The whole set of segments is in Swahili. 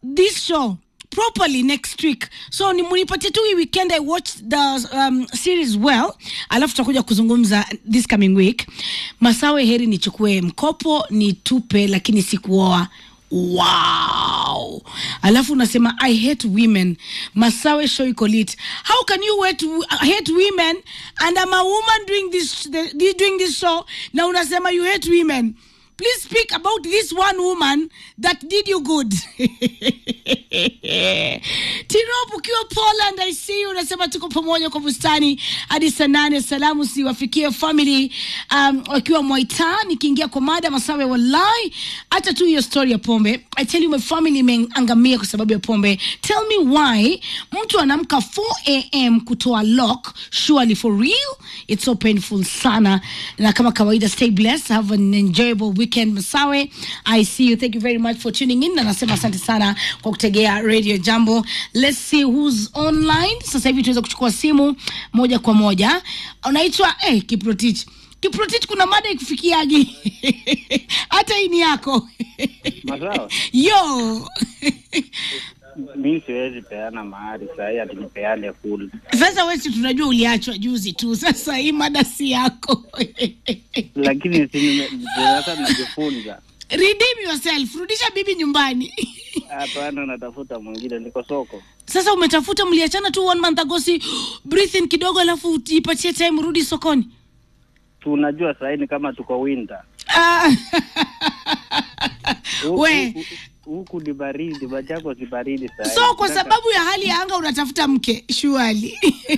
this show properly next week so ni munipatie tu hii weekend i watch the um, series well alafu tutakuja kuzungumza this coming week masawe heri nichukue mkopo nitupe lakini sikuoa wow alafu unasema i hate women masawe show iko lit how can you hate, hate women and I'm a woman doing this, the, doing this show na unasema you hate women please speak about this one woman that did you good tirop ukiwa poland i see you unasema tuko pamoja kwa bustani hadi saa nane salamu siwafikie family um, wakiwa mwaita nikiingia kwa mada masawe wallahi hata tu hiyo story ya pombe i tell you my family imeangamia kwa sababu ya pombe tell me why mtu anaamka 4 am kutoa lock surely for real it's so painful sana na kama kawaida stay blessed have an enjoyable weekend masawe i see you thank you very much for tuning in na nasema asante sana kwa kutegea radio jambo let's see who's online sasa hivi tunaweza kuchukua simu moja kwa moja unaitwa eh, kiprotich kiprotich kuna mada ikufikiagi hata hii ni yako Masawa, yo mi siwezi peana mahari sahii, ati nipeane full. sasa wesi tunajua uliachwa juzi tu sasa hii mada si yako lakini si nime- sasa najifunza. redeem yourself rudisha bibi nyumbani Hapana, natafuta mwingine, niko soko. sasa umetafuta mliachana tu one month ago si breathe in kidogo alafu ipatie time rudi sokoni Tunajua sahii ni kama tuko winter Ah. Huku- we huku- huku ni baridi, Machako si baridi sahii. so kwa Nataka- sababu ya hali ya anga unatafuta mke shuali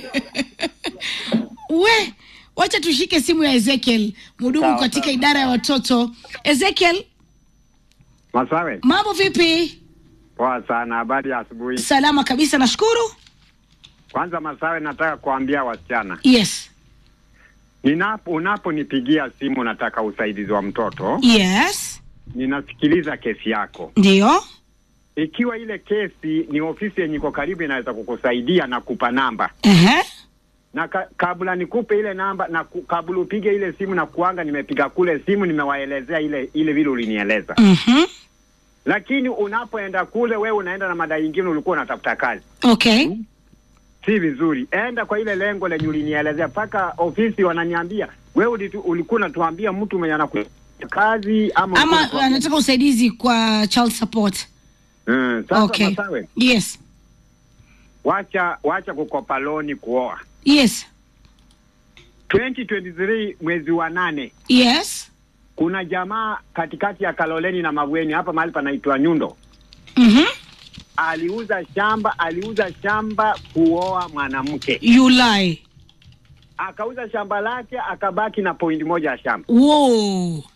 we wacha tushike simu ya ezekiel mudumu Sawa, katika sawa. idara ya watoto ezekiel Masawe, mambo vipi poa sana. Habari ya asubuhi. salama kabisa nashukuru Kwanza Masawe, nataka kuambia wasichana, yes ninapo unaponipigia simu nataka usaidizi wa mtoto, yes ninasikiliza kesi yako. ndio Ikiwa ile kesi ni ofisi yenye iko karibu, inaweza kukusaidia na kupa namba Ehe. na ka, kabla nikupe ile namba na ku, kabla upige ile simu na kuanga, nimepiga kule simu, nimewaelezea ile ile vile ulinieleza. Mhm. Lakini unapoenda kule, wewe unaenda na madai ingine, ulikuwa unatafuta kazi okay si vizuri. Enda kwa ile lengo lenye ulinielezea, mpaka ofisi wananiambia wewe ulitu- ulikuwa unatuambia mtu mwenye anaku kazi ama ama ulikuwa- anataka usaidizi kwa child support Mm, sasa okay Masawe, yes wacha wacha kukopa loni kuoa. yes 2023 mwezi wa nane yes kuna jamaa katikati ya Kaloleni na Mavueni hapa mahali panaitwa Nyundo, Mhm. aliuza shamba aliuza shamba kuoa mwanamke, you lie akauza shamba lake akabaki na pointi moja ya shamba. Whoa.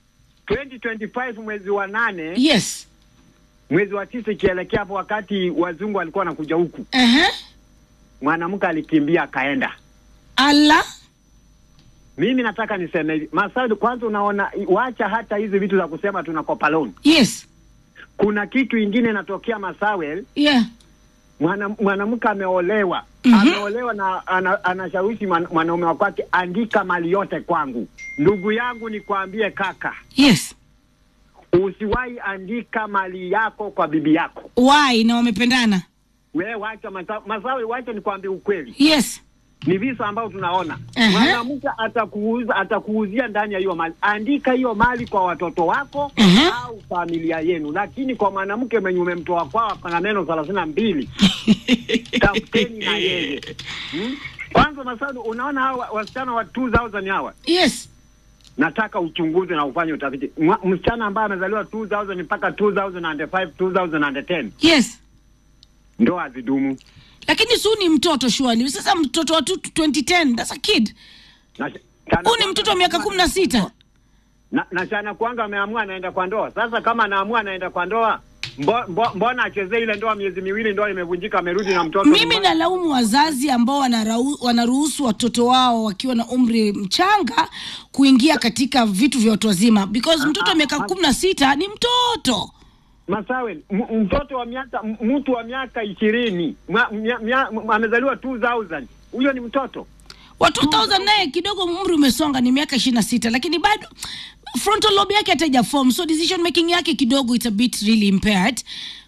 2025 mwezi wa nane yes mwezi wa tisa ikielekea hapo, wakati wazungu walikuwa wanakuja huku, Ehe. mwanamke alikimbia akaenda. ala Mimi nataka niseme hivi Masaudi, kwanza unaona, wacha hata hizi vitu za kusema tunakopa loan. yes Kuna kitu ingine inatokea Masawel, yeah mwana- mwanamke ameolewa Mhm. ameolewa na ana, anashawishi mwan- mwanaume wa kwake, andika mali yote kwangu. Ndugu yangu, nikwambie kaka, yes usiwahi andika mali yako kwa bibi yako. why na wamependana We wacha Masa- Masawe, wacha nikwambie ukweli. yes ni visa ambavyo tunaona Aha. mwanamke atakuuza atakuuzia ndani ya hiyo mali. Andika hiyo mali kwa watoto wako Aha. au familia yenu, lakini kwa mwanamke mwenye umemtoa kwao pana neno thelathini na mbili tafuteni na yeye hmm? Kwanza Masadu, unaona hawa wasichana wa 2000 hawa, yes nataka uchunguze na ufanye utafiti. Mwa- Msichana ambaye amezaliwa 2000 mpaka 2005 2010 yes ndoa hazidumu lakini su ni mtoto shuali sasa mtoto wa tu- 2010 that's a kid Na- huu ni mtoto wa miaka kumi na sita na, na chana kwanga ameamua anaenda kwa ndoa. Sasa kama anaamua anaenda kwa ndoa, mbo, mbo, mbona achezee ile ndoa miezi miwili, ndoa imevunjika, amerudi na mtoto mimi nyumbani? nalaumu wazazi ambao wanarau- wanaruhusu watoto wao wakiwa na umri mchanga kuingia katika vitu vya watu wazima because mtoto wa miaka kumi na sita ni mtoto Masawe, m- mtoto wa miaka m- mtu wa miaka ishirini mwa- mia- mia- m- amezaliwa 2000 huyo ni mtoto. wa 2000 naye kidogo umri umesonga ni miaka ishirini na sita lakini bado frontal lobe yake hataija form so decision making yake kidogo it's a bit really impaired